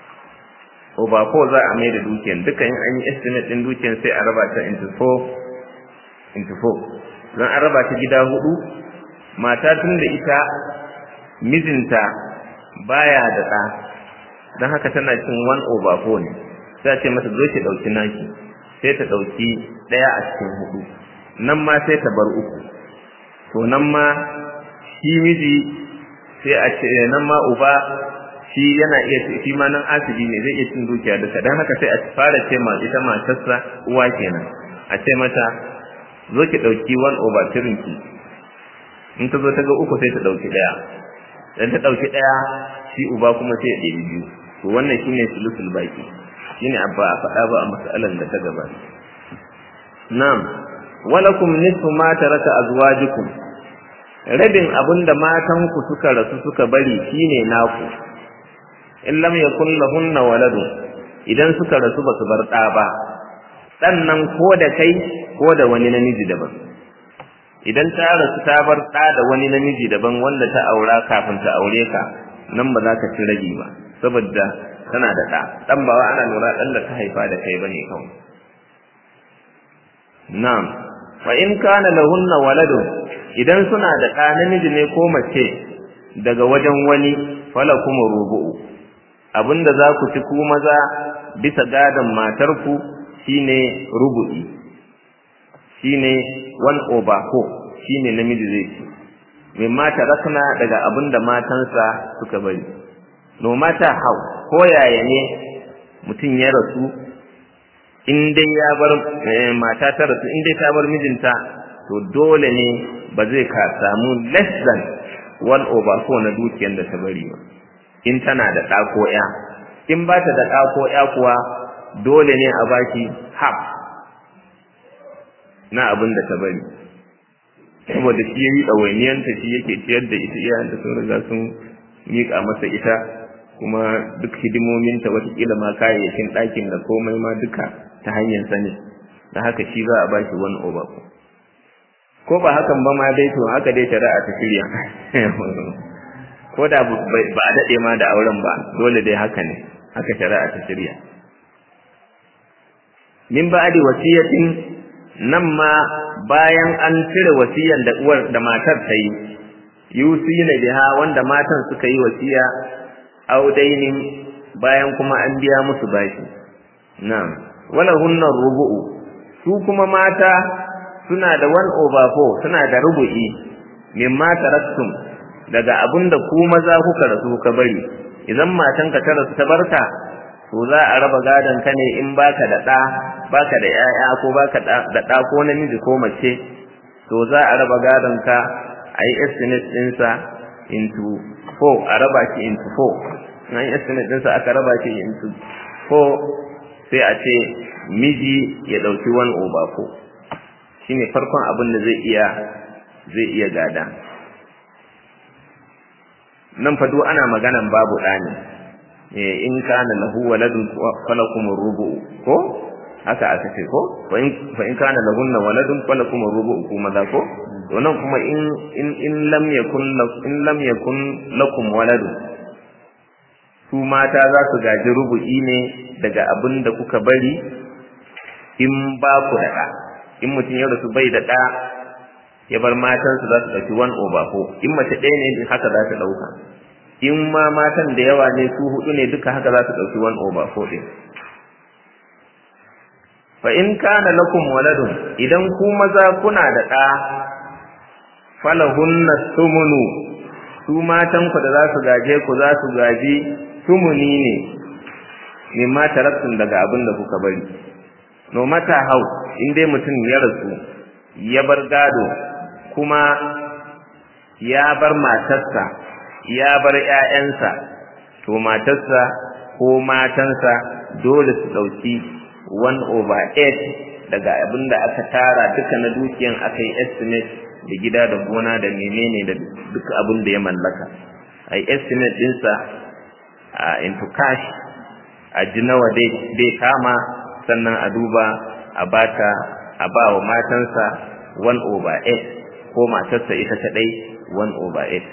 ko ba ko za a mai da dukiyan duka in an yi estimate din dukiyan sai a raba ta into four into four don an raba ta gida hudu mata tun da ita mijinta baya da ɗa don haka tana cin one over four ne sai a ce mata zo ki ɗauki naki sai ta ɗauki ɗaya a cikin hudu nan ma sai ta bar uku to nan ma shi miji sai a ce nan ma uba shi yana iya shi ma nan asibi ne zai iya cin dukiya duka don haka sai a fara ce ma ita matarsa uwa kenan a ce mata zo ki ɗauki one over three ki in ta zo ta ga uku sai ta ɗauki ɗaya dan ta ɗauki ɗaya shi uba kuma sai ya ɗebi biyu to wannan shine sulusul baki shine abba a faɗa ba a mas'alan da ta gaba na'am walakum nisfu ma taraka azwajukum rabin abinda matanku suka rasu suka bari shine naku in lam yakun lahunna waladun idan suka rasu ba su bar ɗa ba ɗan nan ko da kai ko da wani namiji daban idan ta rasu ta bar ɗa da wani namiji daban wanda ta aura kafin ta aure ka nan ba za ka ci ragi ba saboda tana da ɗa ɗan ba wa ana lura ɗan da ta haifa da kai bane kawai na'am fa in kana lahunna waladun idan suna da ɗa namiji ne ko mace daga wajen wani falakum rubu'u abinda za ku ci ku maza bisa gadon matarku shine rubu'i shine one over four shine namiji zai ci mimma tarakna daga abinda matansa suka bari no mata how ko yaya ne mutum ya rasu in dai ya bar mata ta rasu in dai ta bar mijinta to dole ne ba zai ka samu less than one over four na dukiyar da ta bari ba in tana da ɗa ko ya in ba ta da ɗa ko ya kuwa dole ne a baki half na abin da ta bari saboda shi yayi ɗawainiyanta shi yake ciyar da ita iyayenta sun riga sun miƙa masa ita kuma duk hidimominta watakila ma kayayyakin ɗakin da komai ma duka ta hanyar sani da haka shi za a ba shi wani over ko ba hakan ba ma dai to haka dai shari'a ta shirya ko da ba a daɗe ma da auren ba dole dai haka ne haka shari'a ta shirya min ba'di wasiyatin nan ma bayan an cire wasiyan da uwar da matar ta yi yusina biha wanda matan suka yi wasiya audainin bayan kuma an biya musu bashi na'am wala hunna rubu'u su kuma mata suna da one over four suna da rubu'i mimma taraktum daga abinda ku maza kuka rasu kuka bari idan matanka ta rasu ta barka to za a raba gadon ka ne in baka da ɗa baka da ƴaƴa ko baka da ɗa ko namiji ko mace to za a raba gadon ka a yi estimate ɗinsa into four a raba shi into four na yi estimate ɗinsa aka raba shi into four sai a ce miji ya ɗauki one over four shine farkon abin da zai iya zai iya gada nan fa duk ana maganan babu ɗa ne in kana lahu waladun falakum rubu'u ko haka aka ce ko fa in kana lahunna waladun falakum rubu'u kuma da ko to nan kuma in in in lam yakun in lam yakun lakum waladun su mata za su gaji rubu'i ne daga abin da kuka bari in ba ku da ɗa in mutum ya rasu bai da ɗa ya bar matansu za su ɗauki one over four in mace ɗaya ne haka za ta ɗauka in ma matan da yawa ne su hudu ne duka haka za su ɗauki one over four ɗin fa in kana lakum waladun idan ku maza kuna da ɗa falahunna sumunu su matan ku da za su gaje ku za su gaji sumuni ne mimma taraktun daga abin da kuka bari no mata hau in dai mutum ya rasu ya bar gado kuma ya bar matarsa ya bar ƴaƴansa to matarsa ko matansa dole su ɗauki one over eight daga abin da aka tara duka na dukiyan aka yi estimate da gida da gona da menene da duka abin da ya mallaka a yi estimate ɗinsa a into cash a ji nawa dai kama sannan a duba a bata a ba wa matansa one over eight ko matarsa ita kaɗai one over eight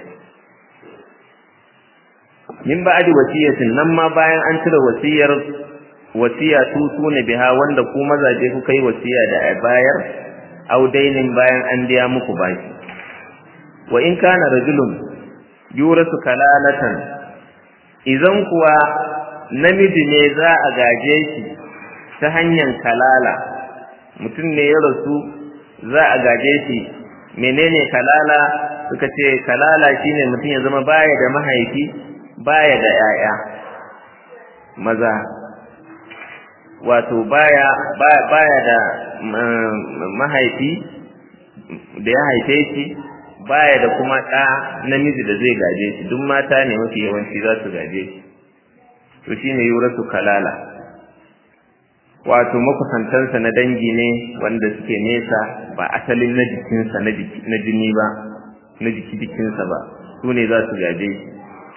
min ba'adi wasiyatin nan ma bayan an cire wasiyar wasiya su sune biha wanda ku mazaje kuka yi wasiya da a bayar audainin bayan an biya muku baki wa in kana rajulun yurasu kalalatan idan kuwa namiji ne za a gaje shi ta hanyar kalala mutum ne ya rasu za a gaje shi menene kalala suka ce kalala shine mutum ya zama baya da mahaifi baya da 'ya'ya maza wato baya baya da mahaifi da ya haife shi baya da kuma ɗa namiji da zai gaje shi duk mata ne mafi yawanci za su gaje shi to shine yuratu kalala wato makusantansa na dangi ne wanda suke nesa ba asalin na jikinsa na jini ba na jiki jikinsa ba su ne za su gaje shi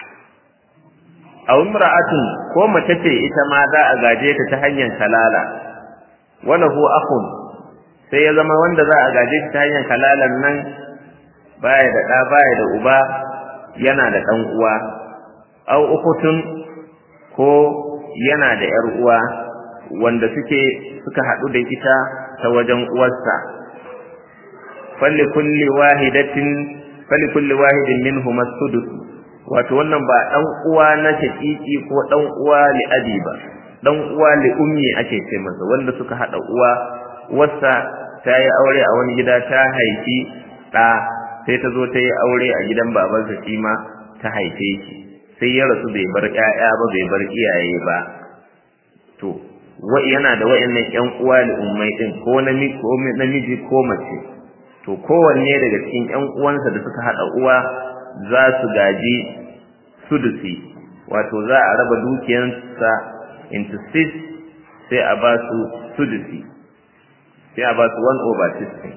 a imra'atun ko mace ce ita ma za a gaje ta ta hanyar kalala wala hu akhun sai ya zama wanda za a gaje ta hanyar kalalan nan baya da ɗa baya da uba yana da ɗan uwa au ukutun ko yana da ‘yar uwa wanda suke suka haɗu da ita ta wajen uwarsa falli kulli wahidatin falli kulli wahidin minhum as-sudus wato wannan ba dan uwa na shaqiqi ko dan uwa li abi ba dan uwa li ummi ake ce masa wanda suka hada uwa wasa ta yi aure a wani gida ta haifi ɗa sai ta zo ta yi aure a gidan babansa shi ma ta haife shi sai ya rasu bai bar ƴaƴa ba bai bar iyaye ba to wa yana da wayannan ƴan uwa li ummai din ko namiji ko namiji ko mace to kowanne daga cikin ƴan uwansa da suka hada uwa za su gaji sudusi wato za a raba dukiyansa into six sai a ba su sudusi sai a ba su one over sixteen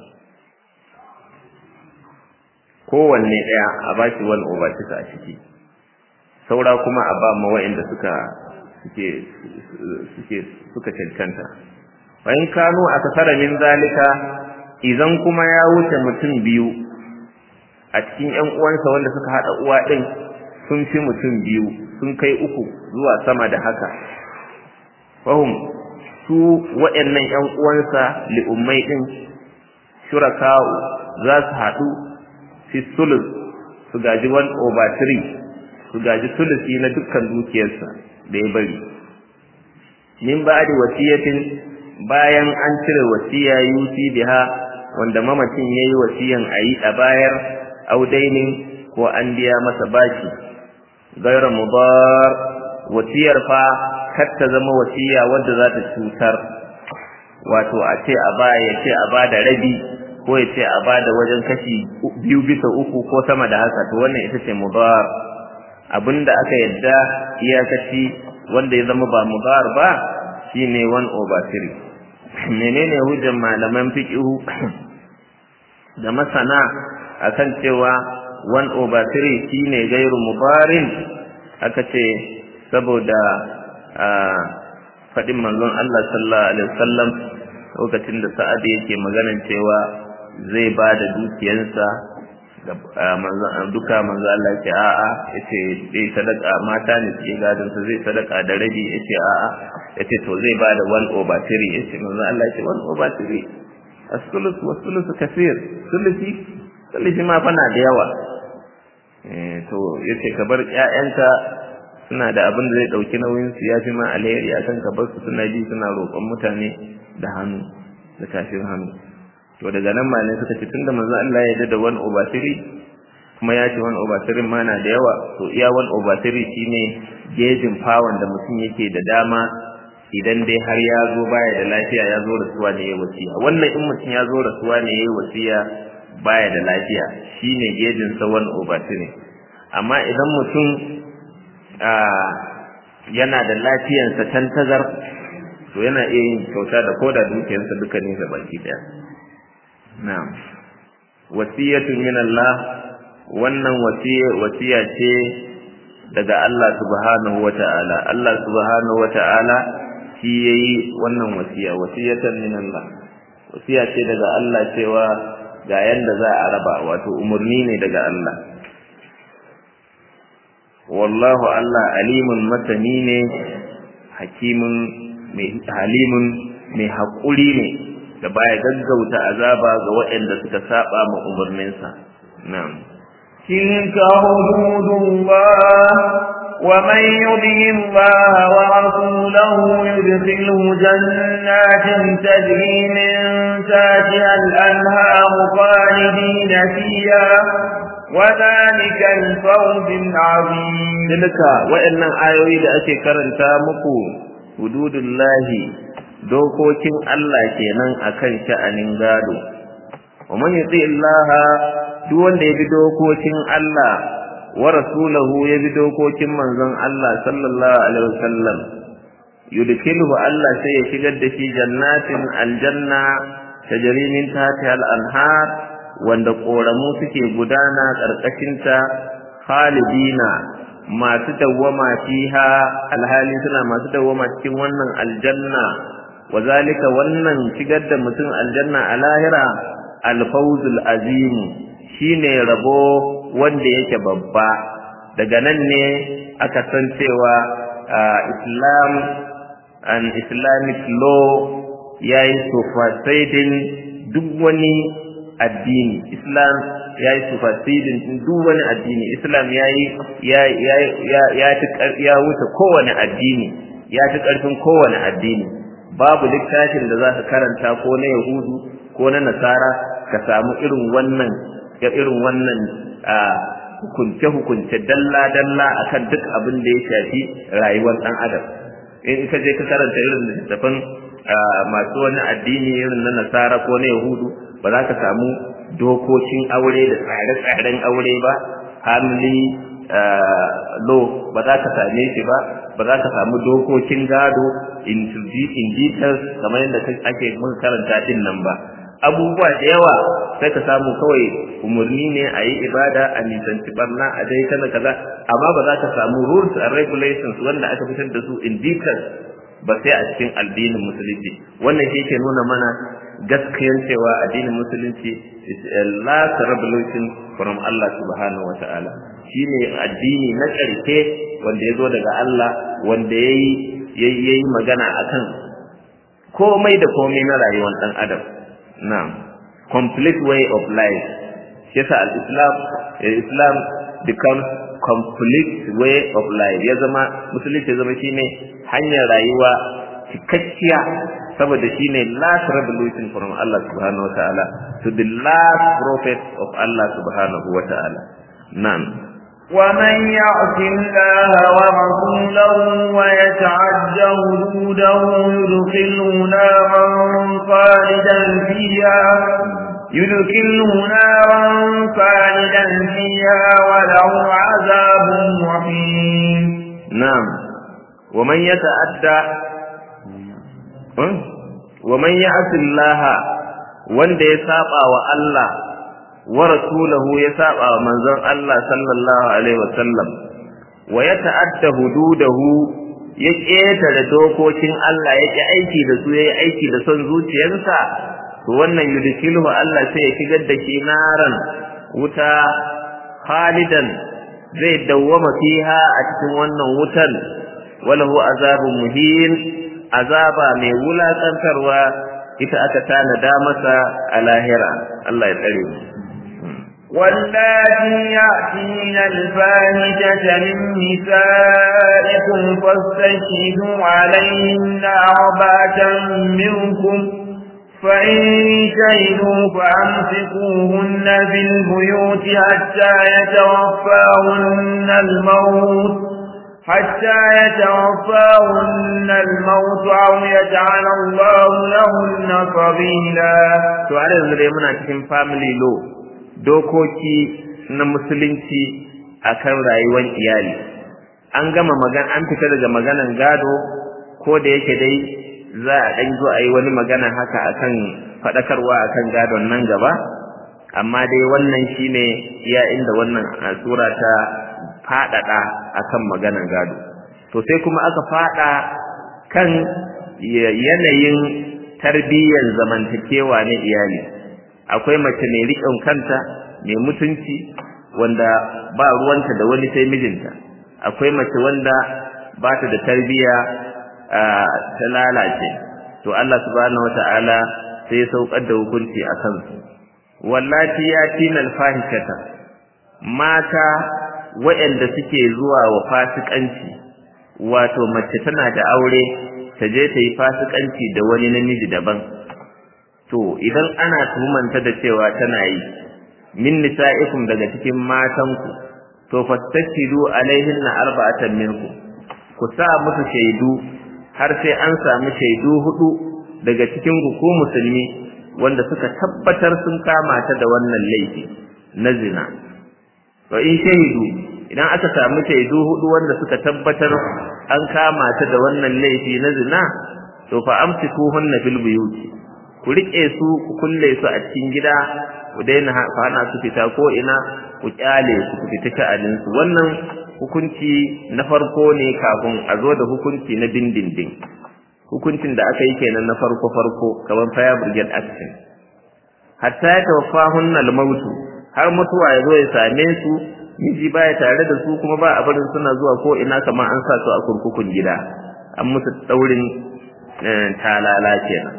kowanne ɗaya a ba shi one over six a ciki saura kuma a ba ma wa'inda suka suke suke suka cancanta fa in kanu a kasara min zalika idan kuma ya wuce mutum biyu a cikin ƴan uwansa wanda suka haɗa uwa ɗin sun fi mutum biyu sun kai uku zuwa sama da haka fahim su waɗannan ƴan uwansa li'ummai ɗin shuraka'u za su haɗu fi sulus su gaji one over three su gaji sulusi na dukkan dukiyarsa da ya bari min ba'di wasiyatin bayan an cire wasiya yusi biha wanda mamacin yayi wasiyan ayi a bayar audainin ko an biya masa baki gaira mudar wasiyar fa kar ta zama wasiya wadda za ta cutar wato a ce a ba ya ce a ba da rabi ko ya ce a ba da wajen kashi biyu bisa uku ko sama da haka to wannan ita ce mudar abinda aka yadda iyakaci wanda ya zama ba mudar ba shine one over three menene hujjar malaman fiqhu da masana akan cewa one over three shine gairu mubarin aka ce saboda faɗin manzon Allah sallallahu alaihi wasallam lokacin da sa'ad yake maganan cewa zai ba da dukiyarsa duka manzo Allah ce a'a yace zai sadaka mata ne suke gadon sa zai sadaka da rabi yace a'a yace to zai ba da one over three yace manzo Allah ce one over three as-sulus wa sulusu kaseer sulusi sulusi ma fa na da yawa eh to yace ka bar ƴaƴanka suna da abin da zai dauki nauyin su yafi ma alheri akan ka bar su suna bi suna roƙon mutane da hannu da tafin hannu to daga nan ma ne suka ce tunda manzo Allah ya yarda da one over three kuma ya ce one over three ma na da yawa to iya one over three shine gejin fawon da mutum yake da dama idan dai har ya zo baya da lafiya ya zo rasuwa ne ya wasiya wannan in mutum ya zo rasuwa ne ya wasiya baya da lafiya shine gejin sa one over three amma idan mutum yana da lafiyansa tantazar to yana iya yin kyauta da koda dukiyarsa duka ne ga baki daya na'am wasiyatun min Allah wannan wasiya wasiya ce daga Allah subhanahu wata'ala Allah subhanahu wata'ala shi yayi wannan wasiya wasiyatan min Allah wasiya ce daga Allah cewa ga yanda za a raba wato umurni ne daga Allah wallahu Allah alimun masani ne hakimun mai halimun mai haƙuri ne da baya gaggauta azaba ga waɗanda suka saba ma umarninsa na'am تلك حدود الله ومن يطع الله ورسوله يدخله جنات تجري من تحتها الأنهار خالدين فيها وذلك الفوز العظيم تلك وإن آيوي da ake karanta muku hududullahi dokokin Allah kenan akan sha'anin gado wa man yuti Allah duk wanda ya bi dokokin Allah wa rasulahu ya bi dokokin manzon Allah sallallahu alaihi wasallam yudkhiluhu Allah sai ya shigar da shi jannatin aljanna tajri min tahtiha al-anhar wanda koramu suke gudana karkashinta khalidina masu dawwama fiha alhali suna masu dawwama cikin wannan aljanna wazalika wannan shigar da mutum aljanna a lahira alfawzul azim shine rabo wanda yake babba daga nan ne aka san cewa islam and islamic law yayi superseding duk wani addini islam ya yi superseding duk wani addini islam ya yi ya wuce kowane addini ya ci ƙarfin kowane addini babu littafin da za ka karanta ko na yahudu ko na nasara ka samu irin wannan ya irin wannan hukunce hukunce dalla dalla akan duk abin da ya shafi rayuwar ɗan adam in ka je ka karanta irin littafin masu wani addini irin na nasara ko na yahudu ba za ka samu dokokin aure da tsare-tsaren aure ba family law ba za ka same shi ba ba za ka samu dokokin gado in details kamar yadda ake muka karanta din nan ba abubuwa da yawa sai ka samu kawai umarni ne a yi ibada a nisanci barna a dai kana kaza amma ba za ka samu rules and regulations wanda aka fitar da su in details ba sai a cikin addinin musulunci wannan shi ke nuna mana gaskiyar cewa addinin musulunci is a last revolution from Allah subhanahu wa ta'ala shine addini na ƙarshe wanda ya zo daga Allah wanda ya yi magana akan komai da komai na rayuwar ɗan adam na'am complete way of life shi yasa al-islam islam becomes complete way of life ya zama musulunci ya zama shine hanyar rayuwa cikakkiya saboda shine last revolution from Allah subhanahu wa ta'ala to the last prophet of Allah subhanahu wa ta'ala na'am ومن يعص الله ورسوله ويتعد حدوده يدخله نارا خالدا فيها يدخله نارا خالدا فيها وله عذاب وخيم نعم ومن يتعدى ومن يعص الله wanda ya saba wa Allah wa rasulahu ya saba wa manzon Allah sallallahu alaihi wasallam wa ya ta'adda hududahu ya ƙetare dokokin Allah ya ƙi aiki da su ya yi aiki da son zuciyarsa to wannan yudkilhu Allah sai ya shigar da shi naran wuta khalidan zai dawwama fiha a cikin wannan wutan walahu azabun muhin azaba mai wulakantarwa ita aka tanada masa a lahira Allah ya tsare mu واللاتي يأتين الفاحشة من نسائكم فاستشهدوا عليهن أربعة منكم فإن شهدوا فأمسكوهن في البيوت حتى يتوفاهن الموت حتى يتوفاهن الموت أو يجعل الله لهن سبيلا. سؤال yanzu muna cikin family law dokoki na musulunci akan rayuwar iyali an gama magana an fita daga maganan gado ko da yake dai za a ɗan zo a yi wani magana haka akan faɗakarwa akan gadon nan gaba amma dai wannan shine iya inda wannan sura ta faɗaɗa akan maganan gado to sai kuma aka faɗa kan yanayin tarbiyyar zamantakewa na iyali akwai mace mai riƙon kanta mai mutunci wanda ba ruwanta da wani sai mijinta akwai mace wanda ba ta da tarbiyya ta lalace to Allah subhanahu wata'ala sai ya saukar da hukunci a kansu wallati ya tinal fahishata mata waɗanda suke zuwa wa fasikanci wato mace tana da aure ta je ta yi fasikanci da wani namiji daban to idan ana tuhumanta da cewa tana yi min nisa'ikum daga cikin matanku to fastashidu alaihinna arba'atan minkum ku sa musu shaidu har sai an samu shaidu hudu daga cikin ku musulmi wanda suka tabbatar sun kama ta da wannan laifi na zina to in shaidu idan aka samu shaidu hudu wanda suka tabbatar an kama ta da wannan laifi na zina to fa amsikuhunna fil buyuti ku rike su ku kulle su a cikin gida ku daina hana su fita ko ina ku kyale su ku fita sha'anin su wannan hukunci na farko ne kafin a zo da hukunci na dindindin hukuncin da aka yi kenan na farko farko kamar fire brigade action hatta ya tawaffahunna al-mautu har mutuwa ya zo ya same su miji baya tare da su kuma ba a barin suna zuwa ko ina kamar an sa su a kurkukun gida an musu daurin talala kenan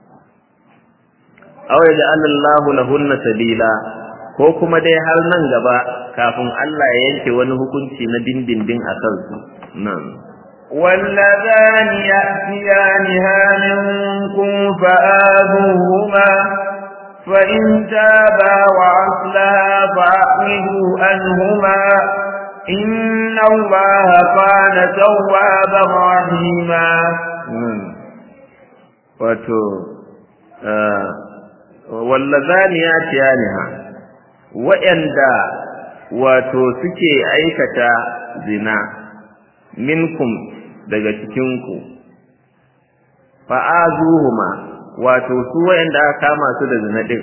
aw ya Allahu lahunna sabila ko kuma dai har nan gaba kafin Allah ya yanke wani hukunci na dindindin a kansu nan واللذان يأتيانها منكم فآذوهما فإن تابا وأصلها فأعرضوا عنهما إن الله كان توابا رحيما wato wallazani ya tiyaniha wa'anda wato suke aikata zina minkum daga cikinku fa'azuhuma wato su wa'anda aka kama su da zina din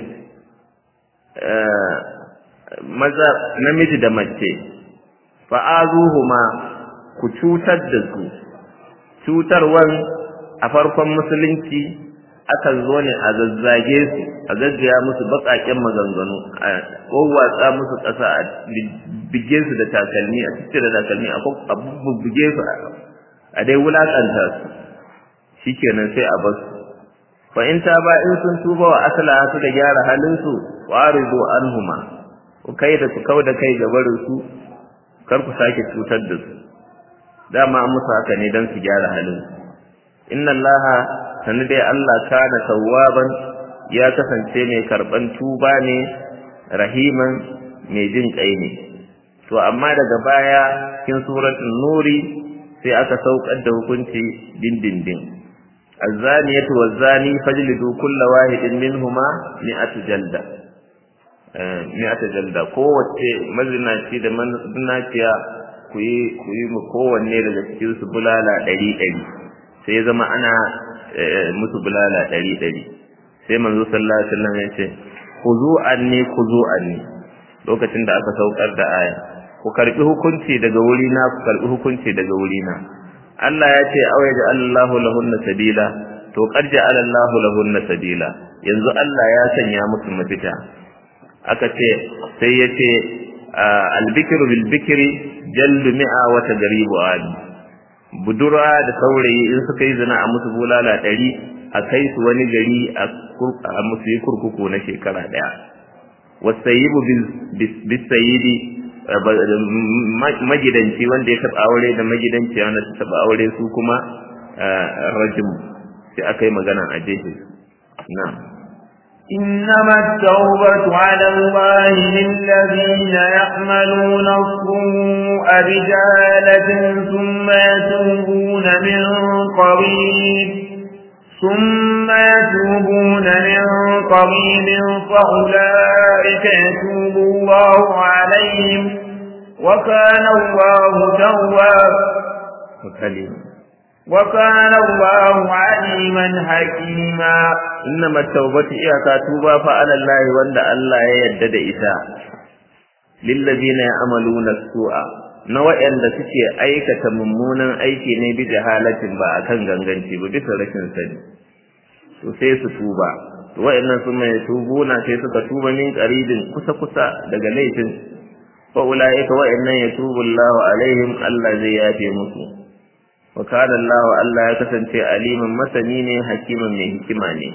maza namiji da mace fa'azuhuma ku cutar da su cutarwan a farkon musulunci akan zo ne a zazzage su a gaggaya musu baƙaƙen maganganu a wawwatsa musu ƙasa a bige su da takalmi a cikin da takalmi a bubbuge su a dai wulaƙanta su shikenan sai a basu fa in ta ba in sun tuba wa asala su da gyara halin su wa aridu anhuma ku kai da ku kauda kai ga barin su kar ku sake cutar da su dama an musu haka ne don su gyara halin su inna allaha sani dai Allah kana tawwaban ya kasance mai karban tuba ne rahiman mai jin kai ne to amma daga baya cikin suratul nuri sai aka saukar da hukunci dindindin الزانية والزاني فاجلدوا كل واحد منهما مئة جلدة مئة جلدة قوة مزناتي da mazinaciya ku yi ku yi kowanne daga cikin su bulala ɗari ɗari sai zama ana musu bulala ɗari ɗari sai manzo sallallahu alaihi wasallam ya ce khuzu anni khuzu anni lokacin da aka saukar da aya ku karbi hukunci daga wuri na ku karbi hukunci daga wuri na Allah ya ce aw yaja Allahu lahunna sabila to qad ja'ala Allahu lahunna sabila yanzu Allah ya sanya musu mafita aka ce sai ya ce al-bikru bil bikri jaldu mi'a wa tadribu adi budura da saurayi in suka yi zina a musu bulala ɗari a kai su wani gari a musu yi kurkuku na shekara daya wasayibu bisayidi magidanci wanda ya taba aure da magidanci wanda ta taba aure su kuma rajim sai aka yi magana a jefe na'am إنما التوبة على الله للذين يعملون السوء بجهالة ثم يتوبون من قريب ثم يتوبون من قريب فأولئك يتوب الله عليهم وكان الله توابا وكان الله عليما حكيما إنما التوبة إياكا توبا فعلى الله وند الله يدد إساء للذين يعملون السوء na waɗanda suke aikata mummunan aiki ne bi jahalatin ba a kan ganganci ba bisa rashin sani to sai su tuba to waɗannan sun mai tubuna sai suka tuba min qaribin kusa kusa daga laifin fa ulaika waɗannan yatubu Allahu alaihim Allah zai yafe musu wa kana Allah Allah ya kasance aliman masani ne hakiman mai hikima ne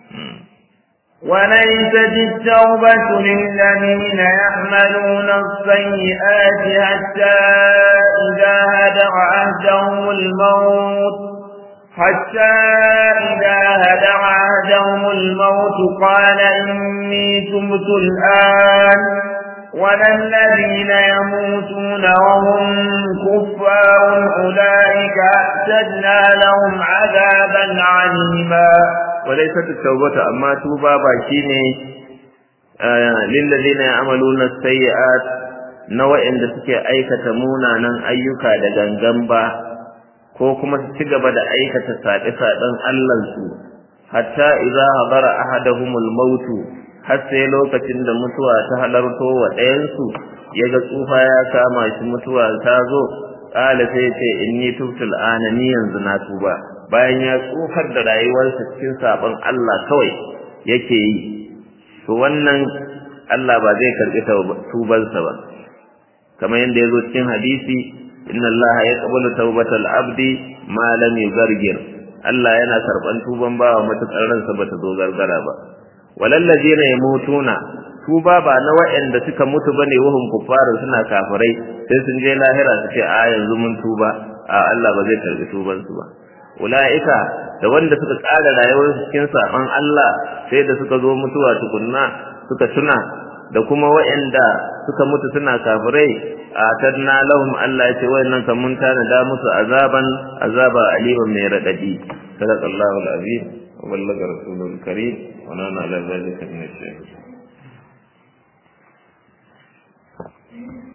وليست التوبة للذين يعملون السيئات حتى إذا هدر عهدهم الموت حتى إذا هدر عهدهم الموت قال إني تبت الآن ولا الذين يموتون وهم كفار أولئك أعتدنا لهم عذابا عليما وليست التوبة أما توبة باكيني آه للذين يعملون السيئات نوع إن suke aikata munanan ayyuka da gangan ba ko kuma su ci gaba da aikata saɗe-saɗen Allahnsu hatta idza hadara ahaduhumul mautu har sai lokacin da mutuwa ta halarto wa ɗayansu ya ga tsufa ya kama shi mutuwa ta zo ƙala sai ce inni tubtul ana ni yanzu na tuba bayan ya tsufar da rayuwarsa cikin sabon Allah kawai yake yi to wannan Allah ba zai karɓi tubansa ba kamar yadda ya zo cikin hadisi inna Allah ya qabalu tawbatal abdi ma lam yugargir Allah yana karɓan tuban bawa matuƙar ransa bata zo gargara ba walallazina yamutuna tuba ba na waɗanda suka mutu bane wahum kuffaru suna kafirai sai sun je lahira su ce a yanzu mun tuba a Allah ba zai karbi tuban su ba ulaika da wanda suka tsara rayuwar su cikin saban Allah sai da suka zo mutuwa tukunna suka tuna da kuma waɗanda suka mutu suna kafirai a tadna lahum Allah ya ce wayannan kan mun tana da musu azaban azaba aliman mai radadi sadaqallahu alazim وبلغ رسوله الكريم ونحن على ذلك من الشاهدين